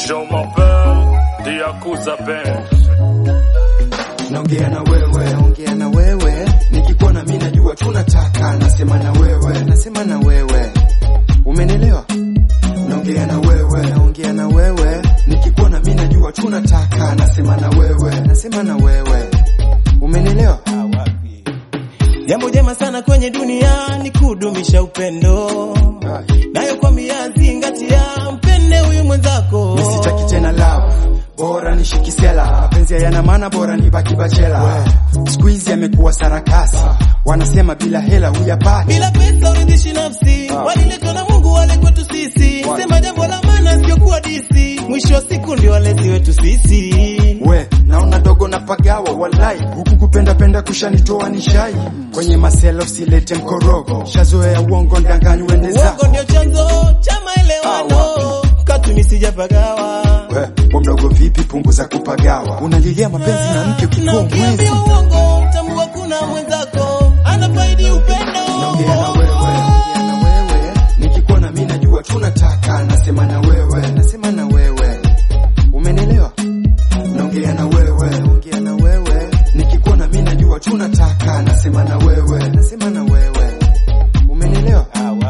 Je m'appelle Diakuza Band. naongea na wewe, naongea na wewe, nikikuona mimi najua tunataka, nasema na wewe, nasema na wewe, umenielewa? Naongea na wewe, naongea na wewe, nikikuona mimi najua tunataka, nasema na wewe, nasema na wewe, umenielewa? Jambo jema sana kwenye dunia ni kudumisha upendo, nayo kwa miazingatia, mpende huyu mwenzako. Mimi sitaki tena love, bora nishikisela. Mapenzi hayana maana, bora nibaki bachela. Siku hizi amekuwa sarakasi, wanasema bila hela huyapati. Bila pesa uridhishi nafsi, waliletwa na Mungu wale kwetu sisi. Sema jambo la maana sio kuwa disi, mwisho wa siku ndio walezi wetu sisi. We, naona dogo na pagawa walai, huku kupenda penda kushanitoa nishai. Kwenye masela usilete mkorogo, shazoea uongo ndanganyi wende Uongo zako. ndio chanzo cha maelewano, katumi sijapagawa We, kwa mdogo vipi, punguza kupagawa. Unalilia mapenzi na mke na ukikuwa mwezi. ukiambia uongo, tambua kuna mwenzako anafaidi upendo. Naongea na wewe, naongea na wewe, nikikuona mimi najua tunataka, nasema na wewe, nasema na wewe, umenielewa? Naongea na wewe, naongea na wewe, nikikuona mimi najua tunataka, nasema na wewe, nasema na wewe, umenielewa?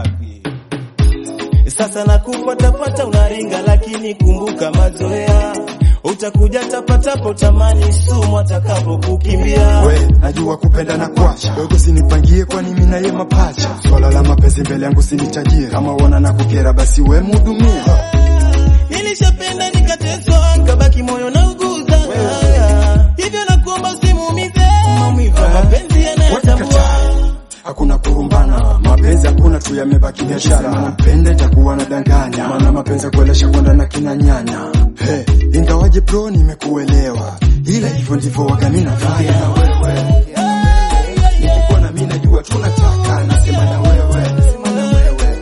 Sasa nakupatapata unaringa, lakini kumbuka mazoea, utakuja tapatapo tamani sumu atakapo kukimbia. We, najua kupenda na kuacha, dogo sinipangie, kwani mimi na yeye mapacha. Swala la mapenzi mbele yangu sinitajie, kama uona na kukera, basi we mhudumie. Nilishapenda nikateswa, kabaki moyo na uguza, hivyo nakuomba usimuumize, maumivu ya mapenzi yanayotambua. Hakuna kurumbana, mapenzi hakuna tu, yamebaki biashara. Mpende itakuwa na danganya, maana mapenzi ya kuelesha kwenda na kina nyanya. Hey, ingawaje bro, nimekuelewa, ila hivyo ndivyo waga mimi nafanya na wewe. Nikikuona mimi najua tunataka, nasema na wewe, nasema na wewe,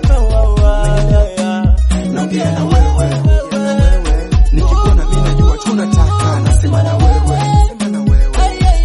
naongea na wewe, naongea na wewe. Nikikuona mimi najua tunataka, nasema na wewe, nasema na wewe,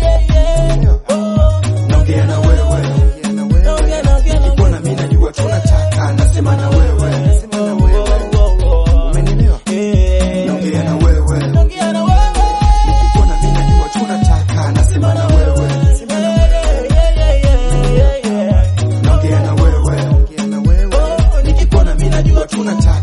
naongea na wewe, naongea na wewe. Nikikuona mimi najua tunataka, nasema na wewe, nasema na wewe, umenielewa? Naongea na wewe, nikikuona mimi najua tunataka, nasema na wewe, nasema na wewe, naongea na wewe, naongea na wewe. Nikikuona mimi najua tunataka